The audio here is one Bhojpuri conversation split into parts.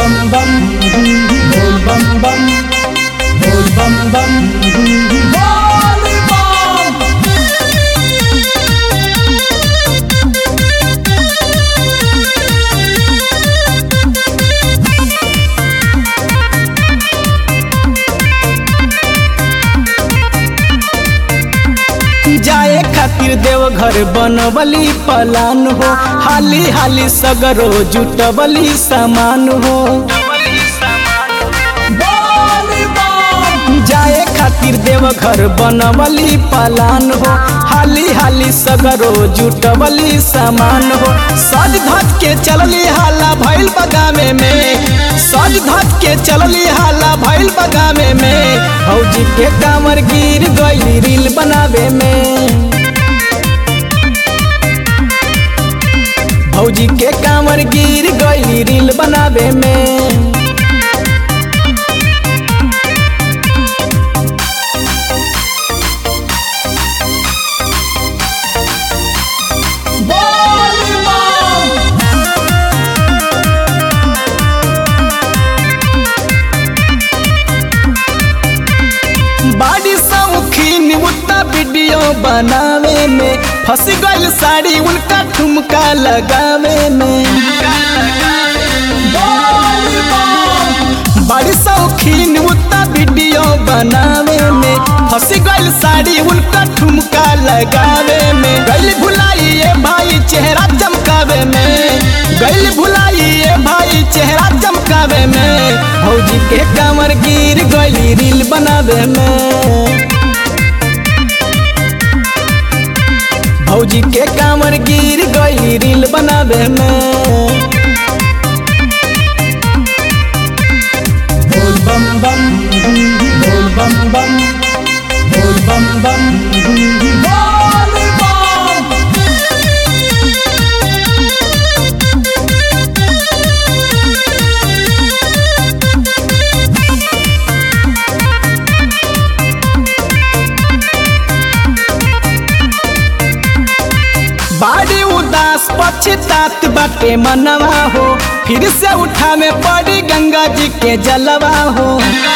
bum bum, bol bum bum, bol bum bum, bol bum. जाए खातिर देवघर बनवली पलान हो हाली हाली सगरो जुटवली सामान हो जाए खातिर देवघर बनवली पलान हो हाली हाली सगरो जुटवली सामान हो सज धज के चलली हाला भइल बगामे में सज धज के चलली हाला भइल बगामे में भौजी के कामर गिर गई रील बनावे में भौजी के कामर गिर गई रील बनावे में बाड़ी सौखीन उतना वीडियो बनावे में फंस गइल साड़ी उनका ठुमका लगावे में बड़ी शौकीन उतना वीडियो बनावे में फंस गइल साड़ी उनका ठुमका लगावे में गइल भुलाइए भाई चेहरा चमकावे में गइल भुलाइए भाई चेहरा चमकावे में भौजी के कमर गिर गइल रील बनावे में भौजी के कमर गिर गइल रील बनावे में Bol bum bum, bol bum bum, bol bum bum, bol bum. बाड़ी उदास पछतात बाटे मनवा हो फिर से उठा में पड़ी गंगा जी के जलवा हो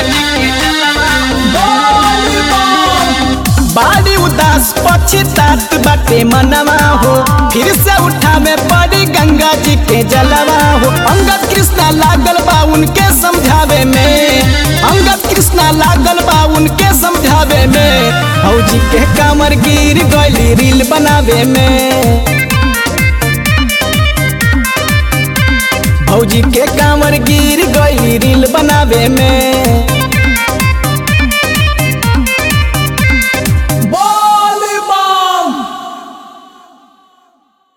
बाड़ी उदास पछतात बाटे मनवा हो फिर से उठा में पड़ी गंगा जी के जलवा हो अंगद कृष्णा लागल बा उनके समझावे में अंगद कृष्णा लागल बा उनके समझावे में भौजी के कमर गिर गइली रील बनावे में भौजी के कमर गिर गइली रील बनावे में